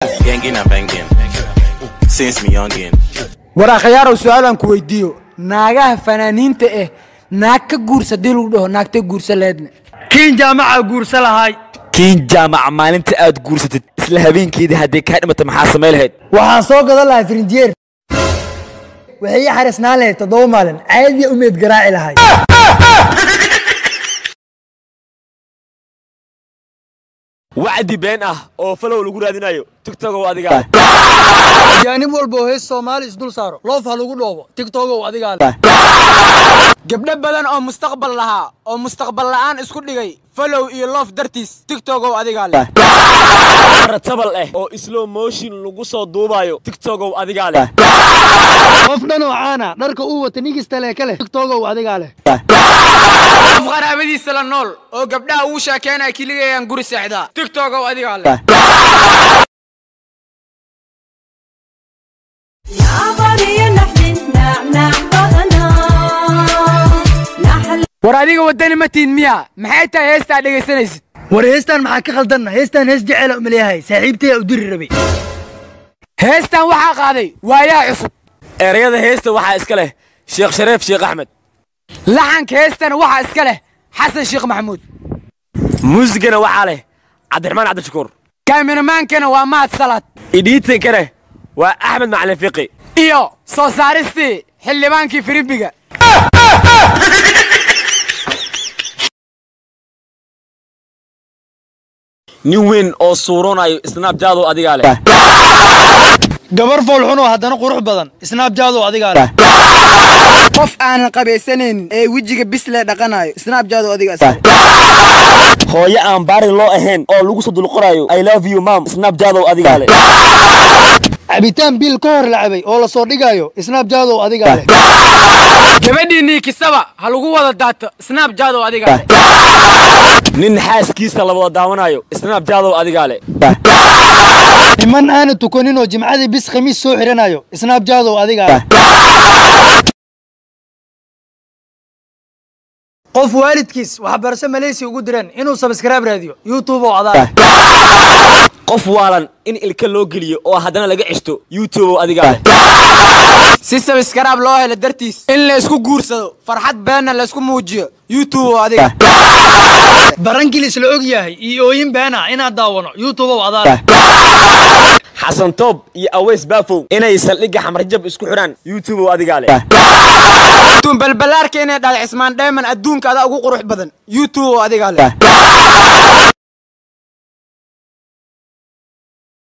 Gangin and banging. Since me youngin. war akhayaarow su-aalaan ku weydiiyo naagaha fanaaniinta ah naag ka guursa dii lagu dhaho naagta guursa leedne kiin jaamaca guursa lahay kiin jaamaca maalinta aad guursatid isla habeenkeedii haddii kaa dhimata maxaa samay lahayd waxaan soo gadan lahay firinjeer waxay ii xarisnaan lahayd toddoba maalin caadiya umeed garaaci lahay wacdi been ah oo falow lagu raadinayo tigtogow adigaa ajaanib walba oo hees soomaali isdul saaro loof ha lagu dhoobo tigtogow adigaa leh gabdho badan oo mustaqbal lahaa oo mustaqbal la'aan isku dhigay falow iyo loof dartiis tigtogow adigaa leh ratabal ah oo slow motion lagu soo duubayo tigtogow adigaa leh qof dhan oo caana dharka uu wata nigista lee ka leh tigtogow adigaa leh qof qaraabadiisa la nool oo gabdhaha uu sheekeenaya kiligayaan guri seexdaa tigtogow adigaa leh war adiga waddani ma tiid miya maxay tahay heestaa dhegaysanaysid war heestaan maxaa ka khaldanna heestaan hees jeceela umaleeyahay saaxiibtaya u diri rabay heestan waxaa qaaday waayaa cusub erayada heesta waxaa iska leh sheekh shareef sheekh axmed laxanka heestana waxaa iska leh xasan sheekh maxamuud muusigana waxaa leh cabdiraxmaan cabdishakuur kaaminamaankana waa mahad salaad idhiitankana waa axmed macalin fiqi iyo soo saaristii xildhibaankii firimbiga nin weyn oo suuroonayo snabjadow adigaa leh gabar foolxun oo haddana qurux badan snaabjaadow adigaa leh qof aanan qabaysanaynin ee wejiga bislee dhaqanayo snaabjaado adigaas hooyo aan baari loo ahayn oo lagu soo dulqorayo i love you mam snabjadow adigaa leh cabitaan biil ka hor la cabay oo la soo dhigayo snaabjaadow adigaa leh gabadhii niikisaba ha lagu wada daato snaabjaado adigaa leh nin xaaskiisa la wada daawanayo snabjadow adigaa leh niman aana tukanin oo jimcadii bis khamiis soo xidhanayo snaabjaadow adigaa leh qof waalidkiis waxbarasho maleysiya ugu direen inuu sabskraib raadiyo youtube oo adaa leh qof waalan in ilka loo geliyo oo haddana laga ceshto youtube adigaa leh si sabiskaraab loo helo dartiis in la isku guursado farxad beenna la isku muujiyo youtube oo adiga barankilis la og yahay iyo ooyin beena inaad daawano youtube oo adaa leh xasan toob iyo aweys baafow inay saldhigga xamarjab isku xidhaan youtube adigaa leh tuun balbalaarka inay dhal cismaan dheeman adduunka adaa ugu qurux badan youtube oo adigaa leh